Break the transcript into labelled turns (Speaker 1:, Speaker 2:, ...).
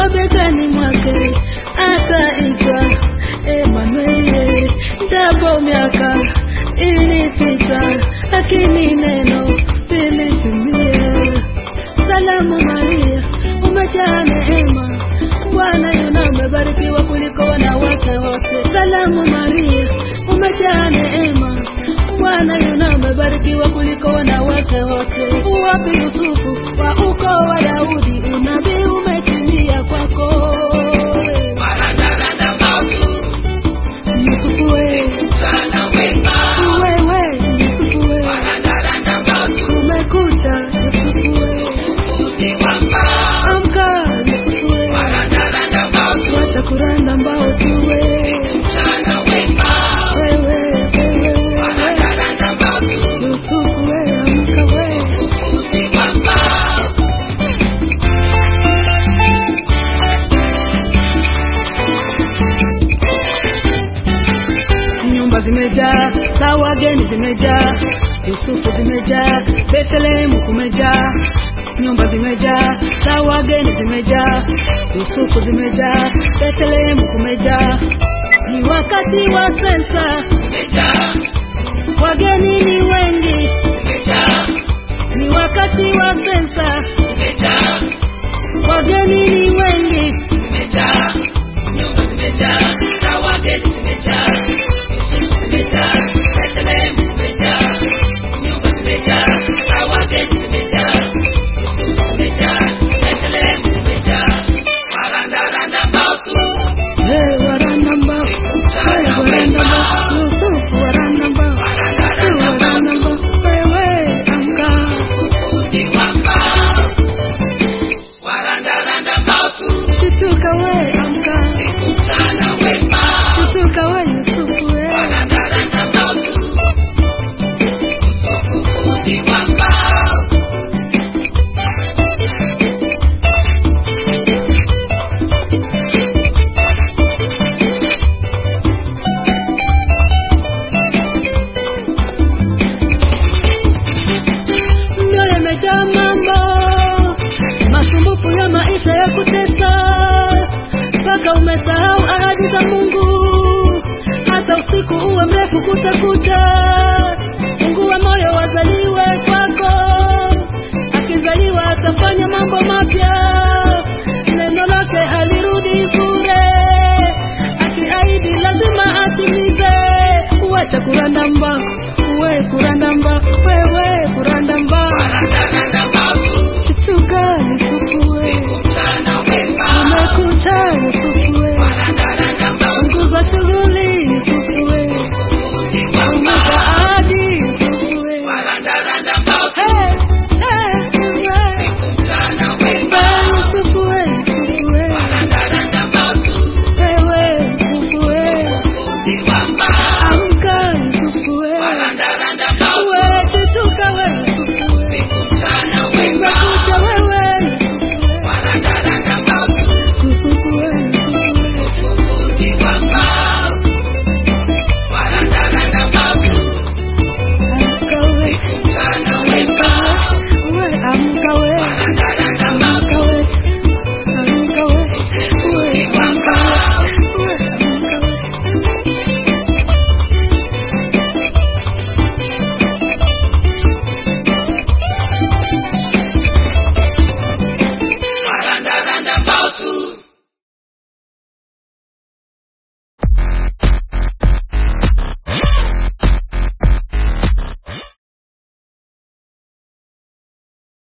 Speaker 1: begani mwake ataitwa Emanueli. Japo miaka ilipita, lakini neno lilitimia. Salamu Maria, umejaa neema, Bwana yuna umebarikiwa kuliko wanawake wote. Salamu Maria, umejaa neema, Bwana yuna umebarikiwa kuliko wanawake wote. Wapi Yusufu wa ukoo wa Daudi, unabii umetimia kwako. Yusufu we, wewe Yusufu we, umekucha Yusufu we, amka Yusufu we, wacha kuranda mbao tu we, wewe wewe wewe, Yusufu we, amka we. nyumba zimejaa za wageni zimejaa yusufu zimejaa bethlehemu kumejaa nyumba zimejaa za wageni zimejaa yusufu zimejaa bethlehemu kumejaa ni wakati wa sensa wageni ni wengi ni wakati wa sensa wageni ni wengi Hey, waranamba. Hey, waranamba. Yusufu waranamba. Si waranamba. Wewe amka. Shituka we amka. Shituka we Yusufu we. Mioyo imejaa mambo, masumbufu ya maisha ya kutesa, mpaka umesahau ahadi za Mungu. Hata usiku uwe mrefu kutakucha,